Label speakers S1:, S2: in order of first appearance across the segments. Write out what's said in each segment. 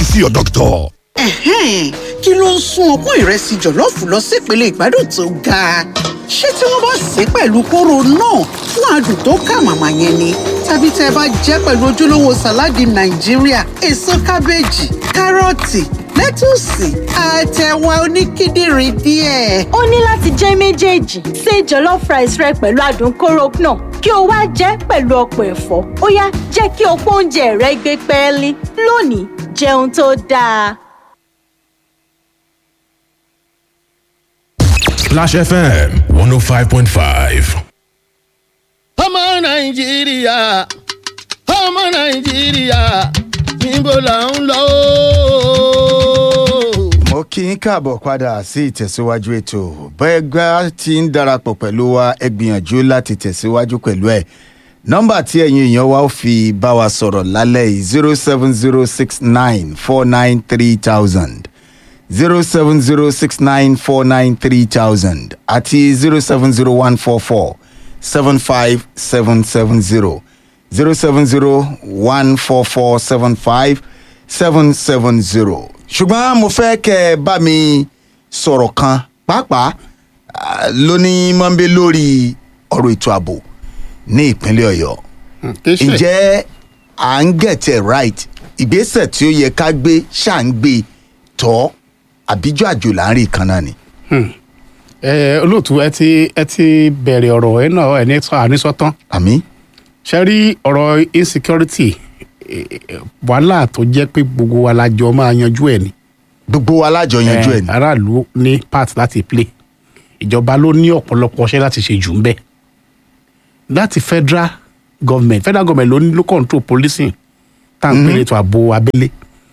S1: you see your doctor.
S2: Ẹ̀hẹ́n, kí ló ń sún ọpọ́n ìrẹsì jọ̀lọ́ọ̀fù lọ sí ìpele ìgbádùn tó ga? Ṣé tí wọ́n bá sè é pẹ̀lú kóró náà fún adùn tó kà màmá yẹn ni? Tàbí tẹ́ ẹ bá jẹ́ pẹ̀lú ojúlówó sàláàdì Nàìjíríà, èso kábéèjì, kárọ̀tì, lẹ́tùsì, àtẹ̀wà oníkíndìnrín díẹ̀.
S3: ó ní láti jẹ́ méjèèjì ṣe jollof rice rẹ pẹ̀lú adùn kóró náà kí o wá jẹ́ pẹ̀lú ọ̀pọ̀ ẹ̀fọ́ ó yá jẹ́ kí ọ̀pọ̀ oúnjẹ rẹ gbé pẹ́ẹ́lí lónìí jẹun tó dáa.
S4: Splash FM 105.5.
S5: ọmọ nàìjíríà ọmọ nàìjíríà níbo là ń lọ.
S6: mo kí n káàbọ̀ padà sí ìtẹ̀síwájú ètò bẹ́ẹ̀ gbá ti ń darapọ̀ pẹ̀lú wa ẹ gbìyànjú láti tẹ̀síwájú pẹ̀lú ẹ̀ nọ́mbà tí ẹ̀yin èèyàn wa ó fi bá wa sọ̀rọ̀ lálẹ́ yìí zero seven zero six nine four nine three thousand zero seven zero six nine four nine three thousand àti zero seven zero one four four seven five seven seven zero zero seven zero one four four seven five seven seven zero. ṣùgbọ́n mo fẹ́ kẹ́ ẹ bá mi sọ̀rọ̀ kan pàápàá ah, lóní mọ́ńbé lórí ọ̀rọ̀ ètò ààbò ní ìpínlẹ̀ ọ̀yọ́ ǹjẹ́ à ń get it right ìgbésẹ̀ tí ó yẹ ká gbé ṣáà ń gbé tọ́ àbíjọ́ àjò là ń rí kan náà ni.
S7: ẹ olóòtú ẹ ti ẹ ti bẹ̀rẹ̀ ọ̀rọ̀ ẹ náà ẹ ní sọ ànísọ́tán
S6: àmì
S7: ṣe rí ọ̀rọ̀ insecurity eh, eh, wàhálà tó jẹ́ pé gbogbo wa la jọ máa yanjú ẹ̀ ni.
S6: gbogbo wa lájọ yanjú ẹ̀
S7: Eh,
S6: ni.
S7: aráàlú ní part láti play ìjọba ló ní ọ̀pọ̀lọpọ̀ ṣẹ́ láti ṣe jù ń bẹ̀ láti federal government federal government ló ní ló control policing tá à ń pè ètò ààbò abẹ́lé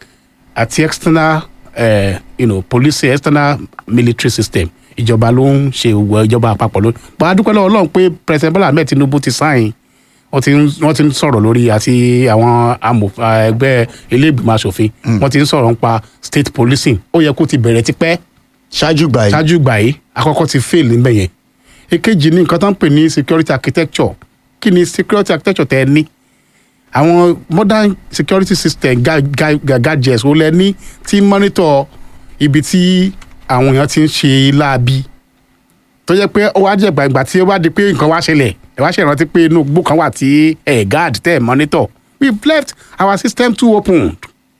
S7: àti external eh, you know, policing external military system ìjọba ló ń ṣe òwò ìjọba àpapọ̀ ló bá a dúpẹ́ lọ́wọ́ ọlọ́run pé president bola ahmed tinubu ti sáyìn wọ́n ti ń wọ́n ti ń sọ̀rọ̀ lórí àti àwọn amòfin ẹgbẹ́ ilé ìgbìmọ̀ asòfin wọ́n ti ń sọ̀rọ̀ nípa state policing ó yẹ kó ti bẹ̀rẹ̀ tipẹ́
S6: ṣáájú gbà yìí.
S7: ṣáájú gbà yìí àkọ́kọ́ ti fail níbẹ̀ yẹn èkejì ní nǹkan tó ń pè ní security architecture kí ni security architecture tẹ́ ẹ ní àwọn modern security system ga- ga- ga- gadgets ó lẹ ní tí monitor ibi tí àwọn èèyàn ti ń ṣe láabi tó jẹ́ pé ó wá jẹ́ gbàgbà tí ó wá di pé nǹkan wá ṣẹlẹ̀ ẹ wá ṣèrántí pé inú igbó kan wà tí ẹ guard tẹ́ ẹ monitor we left our system too open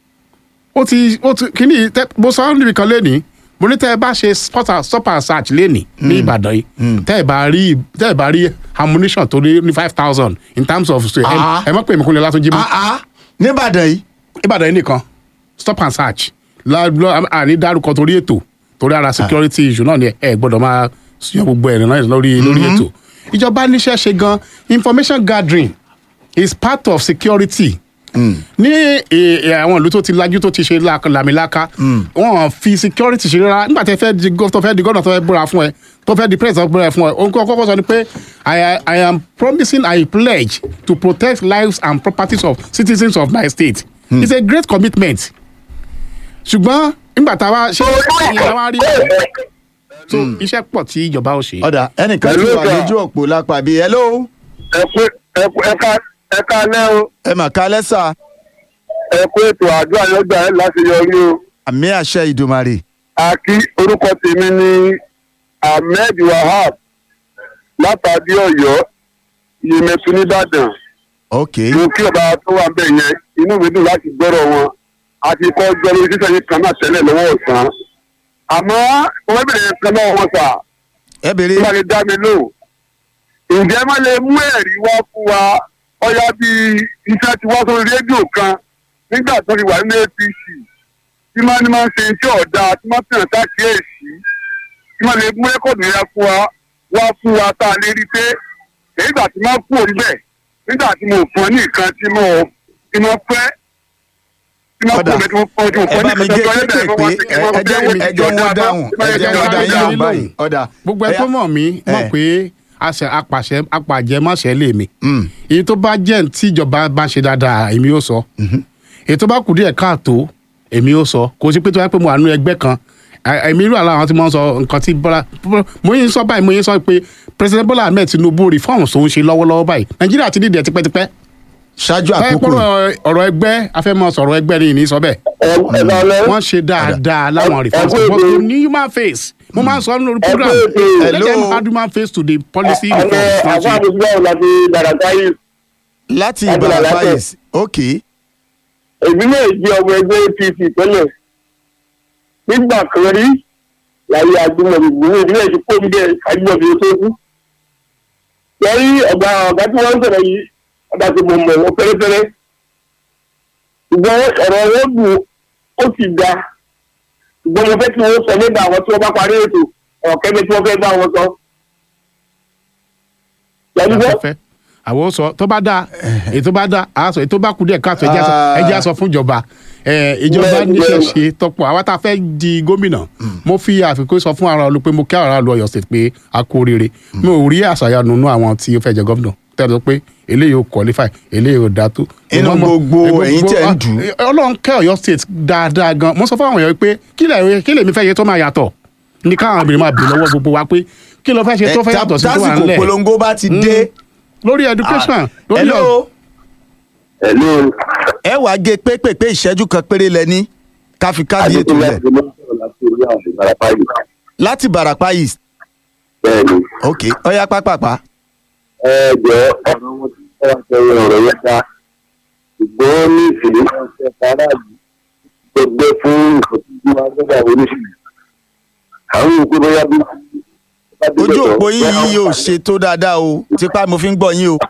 S7: ó ti ó ti kíní tẹ mo sọ níbi kan lẹ́nìí mo ní tẹ́ ẹ bá ṣe stop and- stop and search lẹ́nìí ní ìbàdàn yìí tẹ́ ẹ bá rí tẹ́ ẹ bá rí ammunition tó ní ní five thousand in terms of ẹ
S6: Ah.
S7: ẹ mọ̀ pé ìmọ̀kúnlẹ̀ látúnjí mọ́
S6: Ah, ah, nìbàdàn yìí.
S7: ìbàdàn yìí nìkan stop and search La- lọ- àní dárúkọ torí ètò torí ara security issue náà ni ẹ gbọ́dọ̀ máa yan gbogbo ẹ̀rìn náà lórí lórí ètò ìjọba níṣẹ́ ṣe gan information gathering is part of security ní eh, eh, àwọn ìlú tó ti lajú tó ti ṣe la- làmìlaka wọn fi security ṣe rárá nígbà tí ẹ fẹ́ di gov- tó fẹ́ di gọ́nà tó fẹ́ búra fún ẹ tó fẹ́ di president tó búra fún ẹ ohun kọ́kọ́ sọ ni pé I, I am promising I pledge to protect lives and properties of citizens of my state it's a great commitment ṣùgbọ́n nígbà tá a wá ṣe ìyẹn wá rí so iṣẹ́ pọ̀ tí ìjọba ò ṣe.
S6: ọ̀dà ẹnìkan ti
S8: Hello,
S6: wà
S8: sir.
S6: lójú òpó lápá bíi hello
S8: ẹ kú ẹ kú ẹ ká ẹ ká lẹ́ o
S6: ẹ mà ká lẹ́sà
S8: ẹ kú ètò àdúrà lọ́gbà ẹ láti yọrí o.
S6: àmì àṣẹ ìdùmarè.
S8: àkí orúkọ tèmi ni ahmed wahab látàdí ọ̀yọ́ yemẹtu nìbàdàn
S6: ok
S8: mo kí ọba tó wà bẹ́ẹ̀ yẹn inú mi dùn láti gbọ́rọ̀ wọn àti kọ́ gbọ́ lórí sísẹ́ yìí kan náà tẹ́lẹ̀ lọ́wọ́ ọ̀sán àmọ́ wọ́n bẹ̀rẹ̀ kan náà wọn sà
S6: ẹ bèrè
S8: tí wọ́n lè dá mi lò ǹjẹ́ má lè mú ẹ̀rí wá fún wa ọ̀yá bíi iṣẹ́ ti wá sórí rédíò kan nígbà tó ti wà nínú apc tí máa ní máa ń ṣe iṣẹ́ ọ̀dà tí máa tẹ̀yàn sákìyèsí tí máa lè mú rẹ́kọ̀dù yẹn fún wa wá fún wa tá a lè rí i pé nígbà tí máa kú òun bẹ̀ nígbà tí mo fún ọ ní nǹkan tí mo tí mo fẹ́ tí máa kú òun bẹ̀ tí mo fún ọ tí mo
S6: ẹ
S8: fún
S6: bá
S8: ọ
S6: mi
S8: ní
S6: gé
S8: nǹkan tó
S6: kéékèèké
S8: yẹ kí wọ́n
S6: ẹ jẹ́ ẹ jẹ́ wọn dáhùn ẹ jẹ́ wọn dáhùn yín lóhùn báyìí ọ̀dà.
S7: gbogbo ẹ tó mọ̀ mí mọ̀
S6: Eh.
S7: pé àṣẹ apàṣẹ apàjẹmọ́ṣẹ́ lè mi
S6: Mm.
S7: èyí tó bá jẹ́ tí ìjọba bá ṣe dáadáa èmi yóò sọ èyí tó bá kù díẹ̀ káàtó èmi yóò sọ kò sí pé tó yẹ pé mo wà nínú ẹgbẹ́ kan à- èmi irú àlọ́ àwọn tí mo ń sọ nǹkan tí bọ́lá mo yín sọ báyìí mo yín sọ pé president bola ahmed tinubu reforms tó ń ṣe lọ́wọ́lọ́wọ́ báyìí nàìjíríà ti dìde tipẹ́tipẹ́
S6: ṣáájú
S7: báyìí
S6: àkókò
S7: pọ̀rọ̀ ọ̀rọ̀ ẹgbẹ́ afẹ́mọ̀ sọ̀rọ̀ ẹgbẹ́ ni ìní sọ bẹ́ẹ̀
S8: ẹ ẹ lọ lẹ.
S7: wọ́n ṣe dáadáa láwọn reforms
S8: ẹ kú
S7: but
S8: èdè.
S7: you need human face mo máa ń sọ lórí
S8: ẹ kú
S7: program
S8: èdè.
S7: let
S6: Hello.
S7: them add human face to the policy
S8: àwọn
S7: reforms wọ́n
S8: àfa
S7: ṣe.
S8: àdúgbò àwọn láti dàràkà yìí.
S6: láti
S8: Láti
S6: ìbàràpá
S8: Làlátẹ̀.
S6: yìí ok
S8: èmi náà jẹ́ ọmọ ẹgbẹ́ apc tẹ́lẹ̀ nígbà kan rí láyé agbóhùn ìgbìmọ̀ ìdílé ti kó mi dé agbóhùn ìdílé tó kú. lórí ọ̀gá ọ̀gá tí wọ́n ń sọ̀rọ̀ yìí ọ̀gá tí mo mọ̀ wọ́n fẹ́rẹ́fẹ́rẹ́. ṣùgbọ́n ọ̀rọ̀ wọn dùn ó sì da. ṣùgbọ́n mo fẹ́ kí wọ́n sọ nígbà àwọn tí wọ́n bá parí ètò ọ̀kẹ́ni tí wọ́n fẹ́ bá wọn sọ. yàrá
S7: afẹ́fẹ́ àwọn ó sọ tó bá dáa èyí tó bá dáa àá sọ èyí tó bá kú díẹ̀ káàtó ẹjẹ́ sọ ẹjẹ́ sọ fún ìjọba ẹ, ìjọba
S8: Bẹ́ẹ̀,
S7: níṣẹ́
S8: bẹ́ẹ̀.
S7: ṣe tọpọ àwa tá a fẹ́ di gómìnà mo fi àfikún sọ fún ara olú pé mo kí ara lu Ọ̀yọ́ state pé a kú oríire mi ò rí àṣàyàn nínú àwọn tí ó fẹ́ jẹ gómìnà tẹ́lẹ̀ pé eléyìí ò qualify eléyìí ò dá tó.
S6: Inú
S7: Mo mọ̀-
S6: gbogbo
S7: eh,
S6: ẹ̀yin tẹ̀ ń
S7: ah,
S6: dù.
S7: eh, Ọlọ́run kẹ́ Ọ̀yọ́ state dáadáa gan mo sọ fún àwọn èèyàn pé kí lè kí lèmi fẹ́ yẹ tó máa yàtọ̀ ní káwọn obìnrin máa bèrè lọ́wọ́ gbogbo wa pé kí ló fẹ́ ṣe tó fẹ́ yàtọ̀ sí tó wà
S6: tásìkò
S7: ńlẹ̀
S6: polongo bá ti dé
S7: lórí education lórí
S6: hello
S8: Hello.
S6: ẹ wàá gé pépèpé ìṣẹ́jú kan péré lẹ́ni ká fi káàdì ètò lẹ̀ láti ìbàràpá yìí
S8: Bẹ́ẹ̀ni,
S6: ok ọ̀yá pápápá
S8: ẹ jẹ́ ọ̀rọ̀ wọn tí wọ́n wá sẹ́yìn ọ̀rọ̀ yẹn dá. Ṣùgbọ́n ní ìṣèlú náà ṣe faraàlú gbẹgbẹ fún ìfọ̀síjú wa lọ́dọ̀ àwọn oníṣèlú. Àwọn òkú bóyá bí.
S6: ojú òpó yín yìí yóò ṣe tó dáadáa o tipa mo fi ń gbọ́ yín o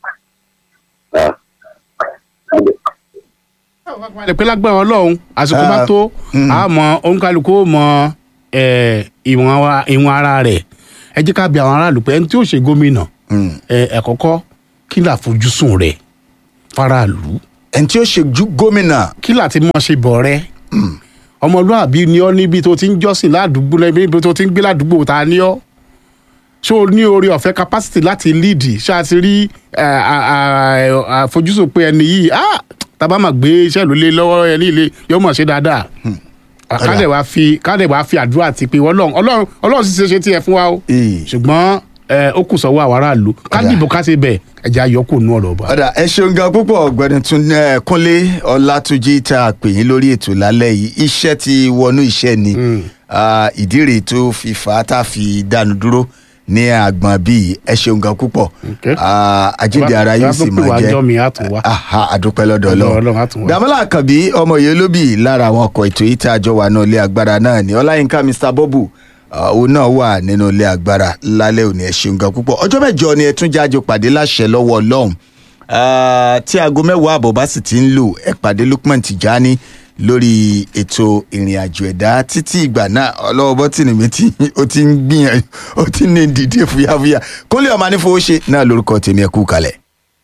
S7: ẹ pé lágbára Ọlọ́run àsìkò bá
S6: Ah,
S7: tó àmọ́ òǹkàlùkù ó mọ eh, ìwọ̀n wa- ìwọ̀n ara rẹ̀ ẹ jẹ́ ká bi àwọn aráàlú pé ẹni tí ó ṣe gómìnà ẹ ẹ kọ́kọ́ kí là fojúsùn rẹ̀ faraàlú
S6: ẹni tí ó ṣe ju gómìnà
S7: kí là ti mọ̀ ṣe bọ̀ rẹ̀ ọmọlúàbí ni ọ níbi tó ti ń jọ́sìn ládùúgbò níbi tó ti ń gbé ládùúgbò ta ni ọ ṣé o ní oore ọ̀fẹ́ capacity láti lead ṣáà ti rí eh, à- à- àfojúsùn pé ẹni yìí ah, tábà máa gbé iṣẹ́ ló lé lọ́wọ́ ẹni ilé yóò mọ̀ ṣe dáadáa kádẹ̀ wá fi kádẹ̀ wá fi àdúrà ti pé ọlọ́run ọlọ́run ọlọ́run sì ṣe ṣe tiẹ̀ fún wa o
S6: Ee.
S7: ṣùgbọ́n eh, ó kù sọ́wọ́ àwọn aráàlú ká
S6: Ọ̀dà.
S7: dìbò ká ṣe bẹ́ẹ̀ ẹ̀jẹ̀ ayọ́kù nú ọ̀rọ̀ ọba.
S6: ọ̀dà ẹ ṣeun gan púpọ̀ ọ̀gbẹ́ni tún ẹ, kúnlé ọlátúnjì tá a pè yín lórí ètò lálẹ́ yìí iṣẹ́ ti wọnú iṣẹ́ ni Ah, ìdí rèé tó fi fà á tá a fi dánu dúró ní àgbọn bíi ẹ ṣeun gan púpọ̀
S7: Okay.
S6: Ah, àjíǹde ara yóò sì
S7: Bá tó pè
S6: máa
S7: wá
S6: jẹ́
S7: jọ́ mi, á tún wá.
S6: Aha, àdúpẹ́ lọ́dọ̀
S7: Ọlọ́run,
S6: Ọlọ́run
S7: á tún wá.
S6: dàmọ́lá àkànbí ọmọ yìí olóbì lára àwọn ọkọ̀ ètò yìí tá a jọ wà ní ilé agbára náà ni ọláyínká mr bọ́bù ah, òun náà wà nínú ilé agbára lálẹ́ òní ẹ ṣeun gan púpọ̀ ọjọ́ mẹ́jọ ni ẹ tún jájọ pàdé láṣẹ lọ́wọ́ ọlọ́run Ah, tí aago mẹ́wàá àbọ̀ bá sì ti ń lò ẹ pàdé lukman tijani lórí ètò ìrìn àjò ẹ̀dá títí ìgbà náà ọlọ́wọ́ bọ́tìnì mi tí ó ti ń gbìyànjú ó ti ní dìde fúyàfúyà kólé ọmọ anífowóṣe náà lórúkọ tèmi ẹ kú kalẹ̀.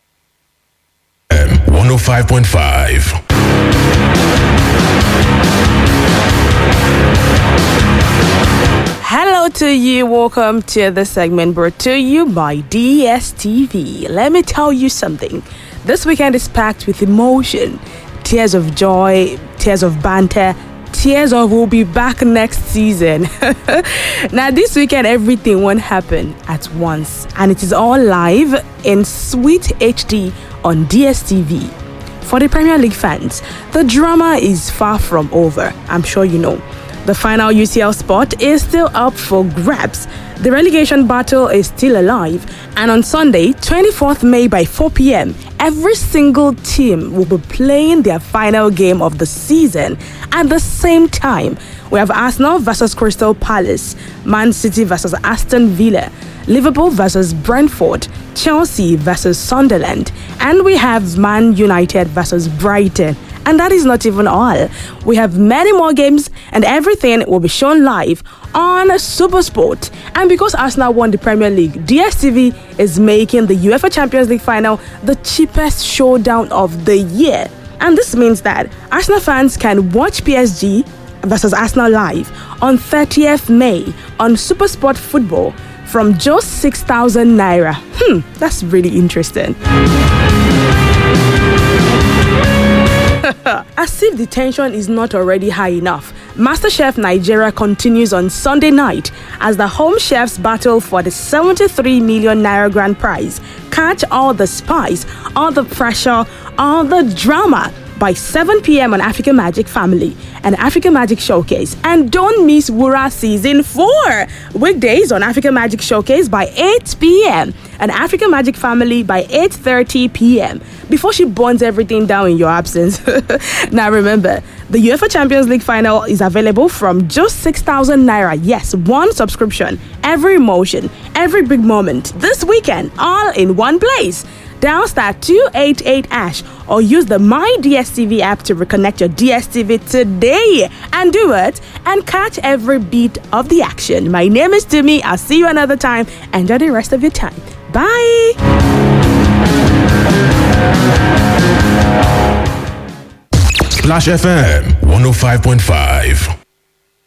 S4: 105.5.
S1: Hello to you. Welcome to the segment brought to you by DSTV. Let me tell you something. This weekend is packed with emotion, tears of joy, tears of banter, tears of we'll be back next season. now, this weekend, everything won't happen at once, and it is all live in sweet HD on DSTV. For the Premier League fans, the drama is far from over. I'm sure you know. The final UCL spot is still up for grabs. The relegation battle is still alive, and on Sunday, 24th May by 4 p.m., every single team will be playing their final game of the season at the same time. We have Arsenal versus Crystal Palace, Man City versus Aston Villa, Liverpool versus Brentford, Chelsea versus Sunderland, and we have Man United versus Brighton. And that is not even all. We have many more games, and everything will be shown live on Supersport. And because Arsenal won the Premier League, DSTV is making the UEFA Champions League final the cheapest showdown of the year. And this means that Arsenal fans can watch PSG versus Arsenal live on 30th May on Supersport Football from just 6,000 naira. Hmm, that's really interesting. As if the tension is not already high enough, MasterChef Nigeria continues on Sunday night as the home chefs battle for the 73 million naira grand prize. Catch all the spice, all the pressure, all the drama by 7 p.m. on African Magic Family and African Magic Showcase. And don't miss Wura Season 4 weekdays on African Magic Showcase by 8 p.m. and African Magic Family by 8:30 p.m. before she burns everything down in your absence. now remember, the UEFA Champions League final is available from just 6,000 naira. Yes, one subscription, every emotion, every big moment this weekend, all in one place. Dial star 288 ash or use the My DSTV app to reconnect your DSTV today and do it and catch every beat of the action. My name is Timmy. I'll see you another time. Enjoy the rest of your time. Bye.
S4: Splash FM 105.5.